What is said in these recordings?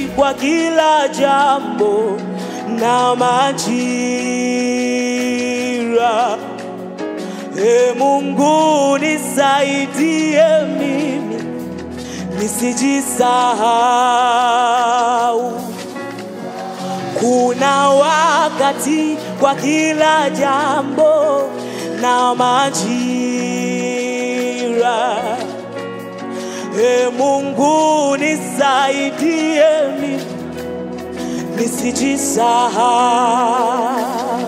kwa kila jambo na majira. E Mungu nisaidie mimi nisijisahau. Kuna wakati kwa kila jambo na majira. E Mungu nisaidie mimi nisijisahau.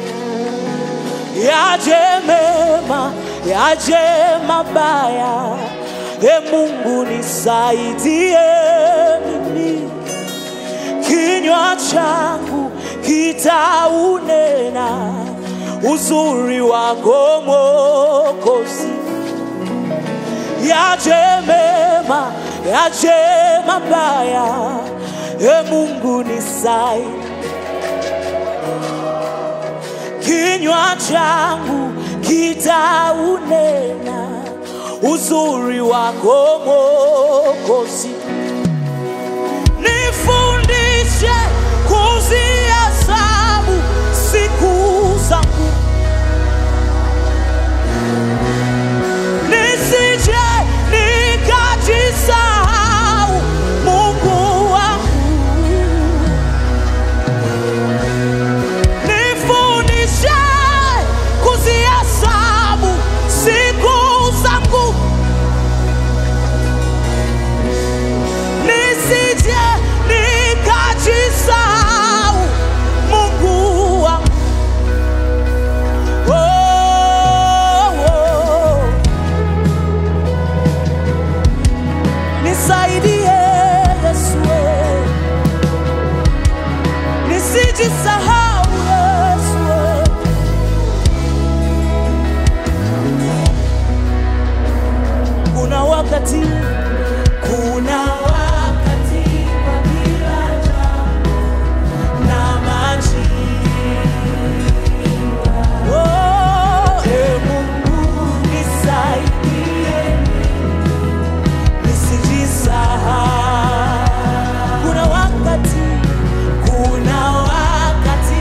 Yaje mema, yaje mabaya, e Mungu nisaidie mimi kinywa changu kitaunena uzuri wako Mwokozi. Yaje mema, yaje mabaya, e Mungu nisaidie. Kinywa changu kitaunena uzuri wako Mwokozi. Nifundishe kuzihesabu siku zangu, nisije nikajisahau, Mungu wangu. Nifundishe kuzihesabu siku zangu nisije nikajisahau Mungu wangu. Oh, oh. Nisaidie Yesu, eh. nisijisahau Yesu. eh. Kuna wakati, kuna wakati kwa kila jambo na majira. Oh, e Mungu nisaidie nisijisahau. Kuna wakati, kuna wakati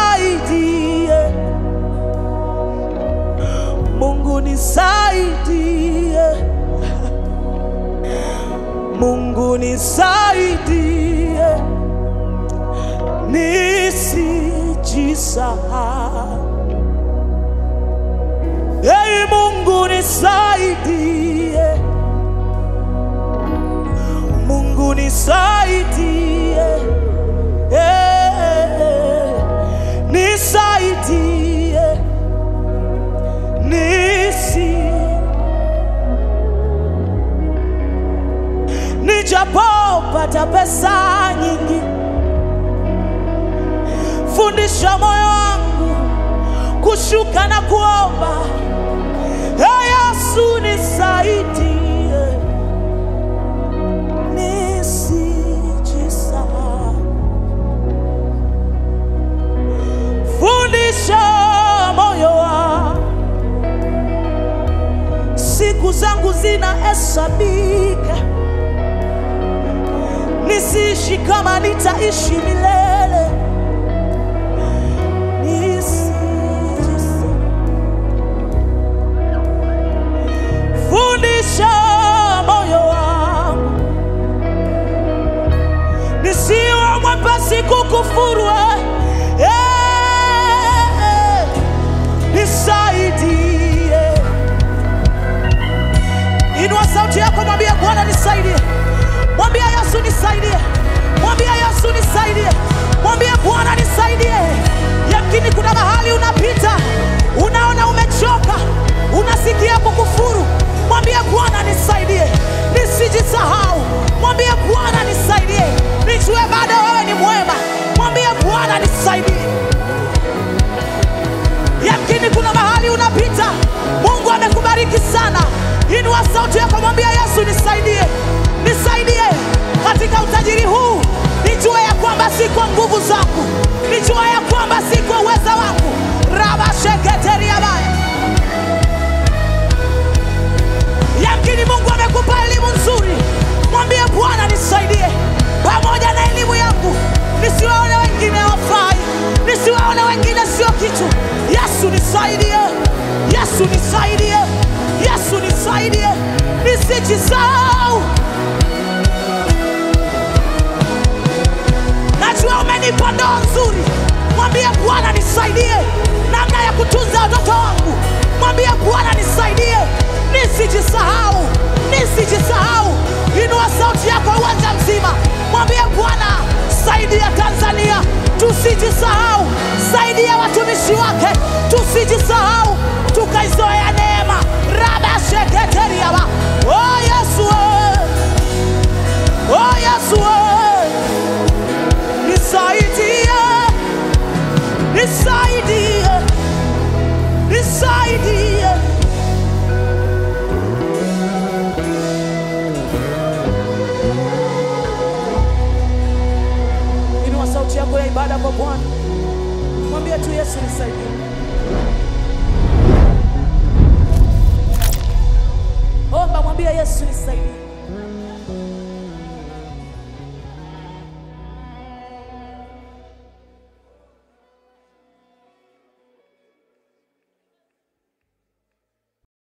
nisaidie, Mungu nisaidie, Mungu nisaidie, nisijisahau. Ei Mungu nisaidie, Mungu nisaidie, eh, nisaidie, nisi nijapopata pesa nyingi, fundisha moyo wangu kushuka na kuomba. Ee Yesu nisaidie, nisijisahau. Fundisha moyo wangu, siku zangu zinahesabika, nisiishi kama nitaishi milele. Nisijisahau. Fundisha moyo wangu nisiwe mwepesi kukufuru. eh, eh, Nisaidie. Inua sauti yako, mwambie Bwana nisaidie, mwambie Yesu nisaidie, mwambie Yesu nisaidie, mwambie Bwana nisaidie. Yamkini kuna mahali unapita, unaona umechoka, unasikia kukufuru, mwambie Bwana nisaidie, nisijisahau. Mwambie Bwana nisaidie, nijue bado wewe ni mwema. Mwambie Bwana nisaidie. Yamkini kuna mahali unapita, Mungu amekubariki sana. Inua sauti yako, mwambia Yesu, nisaidie, nisaidie katika utajiri huu. Nijue ya kwamba si kwa nguvu zangu, nijue ya kwamba si kwa uweza wangu. rabasheketeriabaya Yamkini Mungu amekupa elimu nzuri, mwambie Bwana nisaidie, pamoja na elimu yangu nisiwaone wengine wafai, nisiwaone wengine sio kitu. Yesu nisaidie, Yesu nisaidie, Yesu nisaidie, nisijisahau. Najua umenipa ndoa nzuri, mwambie Bwana nisaidie namna ya kutunza watoto wangu. Mwambie Bwana nisaidie, nisijisahau, nisijisahau. Inua sauti yako uwanja mzima, mwambie Bwana saidia Tanzania tusijisahau, saidia watumishi wake tusijisahau, tukaizoea neema rabasheketeriaba. Oh Yesu, we. oh Yesu, we. nisaidie, nisaidie, nisaidie. Inua sauti yako ya ibada kwa Bwana, mwambie tu Yesu nisaidie.